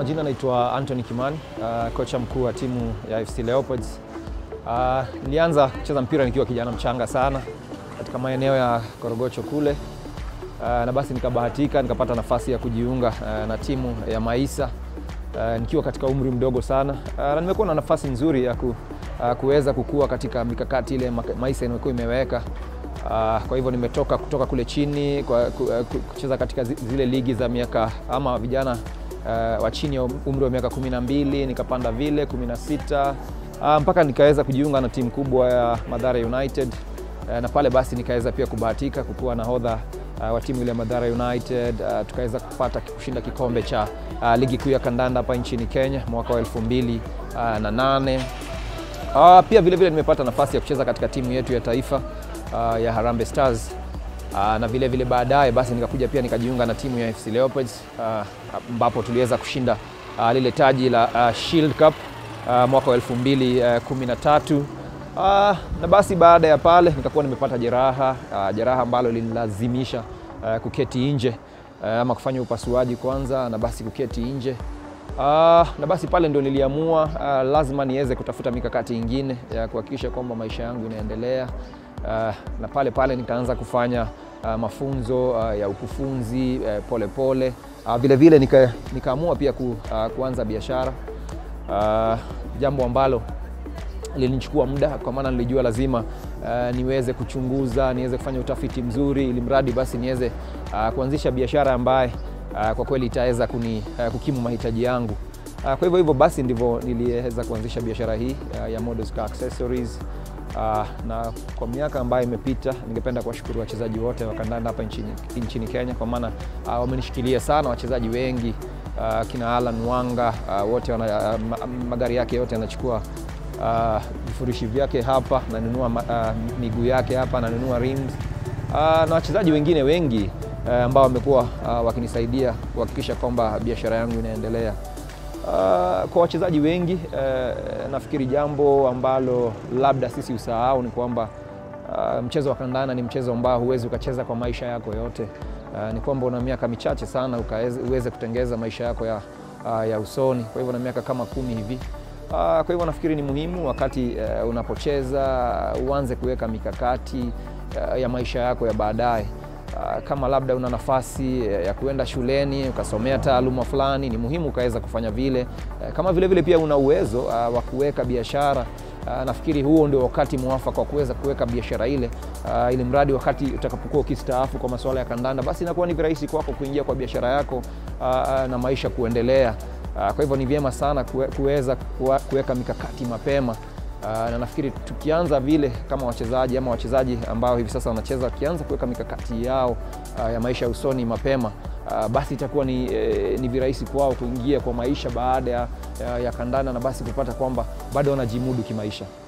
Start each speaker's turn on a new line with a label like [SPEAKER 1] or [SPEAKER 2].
[SPEAKER 1] majina naitwa Anthony Kimani, uh, kocha mkuu wa timu ya FC Leopards. Uh, nilianza kucheza mpira nikiwa kijana mchanga sana katika maeneo ya Korogocho kule. Uh, na basi nikabahatika nikapata nafasi ya kujiunga uh, na timu ya Maisa uh, nikiwa katika umri mdogo sana uh, na nimekuwa na nafasi nzuri ya ku, uh, kuweza kukua katika mikakati ile Maisa imekuwa imeweka. Uh, kwa hivyo nimetoka kutoka kule chini kwa, ku, uh, kucheza katika zile ligi za miaka ama vijana uh, wa chini ya umri wa miaka kumi na mbili nikapanda vile kumi na sita uh, mpaka nikaweza kujiunga na timu kubwa ya Mathare United uh, na pale basi nikaweza pia kubahatika kukuwa nahodha uh, wa timu ile ya Mathare United uh, tukaweza kupata kushinda kikombe cha uh, ligi kuu ya kandanda hapa nchini Kenya mwaka wa elfu mbili uh, na nane. Uh, pia vile vile nimepata nafasi ya kucheza katika timu yetu ya taifa uh, ya Harambee Stars uh, na vile vile baadaye basi nikakuja pia nikajiunga na timu ya FC Leopards ambapo uh, tuliweza kushinda uh, lile taji la uh, Shield Cup uh, mwaka wa 2013 uh, uh, na basi baada ya pale nikakuwa nimepata jeraha uh, jeraha ambalo linilazimisha uh, kuketi nje uh, ama kufanya upasuaji kwanza na basi kuketi nje Uh, na basi pale ndo niliamua uh, lazima niweze kutafuta mikakati ingine ya kuhakikisha kwamba maisha yangu inaendelea. Uh, na pale pale nikaanza kufanya uh, mafunzo uh, ya ukufunzi uh, pole pole. Uh, vile vile nika, nikaamua pia ku, uh, kuanza biashara uh, jambo ambalo lilinichukua muda kwa maana nilijua lazima uh, niweze kuchunguza, niweze kufanya utafiti mzuri ili mradi basi niweze uh, kuanzisha biashara ambaye Uh, kwa kweli itaweza kuni uh, kukimu mahitaji yangu. Uh, kwa hivyo hivyo basi ndivyo niliweza kuanzisha biashara hii uh, ya Models Car Accessories. Uh, na kwa miaka ambayo imepita, ningependa kuwashukuru wachezaji wote wa kandanda hapa nchini, nchini Kenya kwa maana uh, wamenishikilia sana wachezaji wengi uh, kina Alan Wanga uh, wote wana, uh, magari yake yote yanachukua vifurishi uh, vyake hapa, nanunua uh, miguu yake hapa, nanunua rims uh, na wachezaji wengine wengi ambao wamekuwa uh, wakinisaidia kuhakikisha kwamba biashara yangu inaendelea. Uh, kwa wachezaji wengi uh, nafikiri jambo ambalo labda sisi usahau ni kwamba uh, mchezo wa kandanda ni mchezo ambao huwezi ukacheza kwa maisha yako yote. Uh, ni kwamba una miaka michache sana uweze kutengeza maisha yako ya, uh, ya usoni. Kwa hivyo na miaka kama kumi hivi. Uh, kwa hivyo nafikiri ni muhimu wakati uh, unapocheza uanze kuweka mikakati uh, ya maisha yako ya baadaye. Uh, kama labda una nafasi ya kuenda shuleni ukasomea taaluma fulani, ni muhimu ukaweza kufanya vile. Uh, kama vile vile pia una uwezo uh, wa kuweka biashara uh, nafikiri huo ndio wakati mwafaka wa kuweza kuweka biashara ile uh, ili mradi wakati utakapokuwa ukistaafu kwa masuala ya kandanda, basi inakuwa ni virahisi kwako kuingia kwa biashara yako uh, na maisha kuendelea. Uh, kwa hivyo ni vyema sana kuweza kuweka mikakati mapema. Uh, na nafikiri tukianza vile kama wachezaji ama wachezaji ambao hivi sasa wanacheza wakianza kuweka mikakati yao uh, ya maisha ya usoni mapema uh, basi itakuwa ni, eh, ni virahisi kwao kuingia kwa maisha baada ya, ya, ya kandanda na basi kupata kwamba bado wanajimudu kimaisha.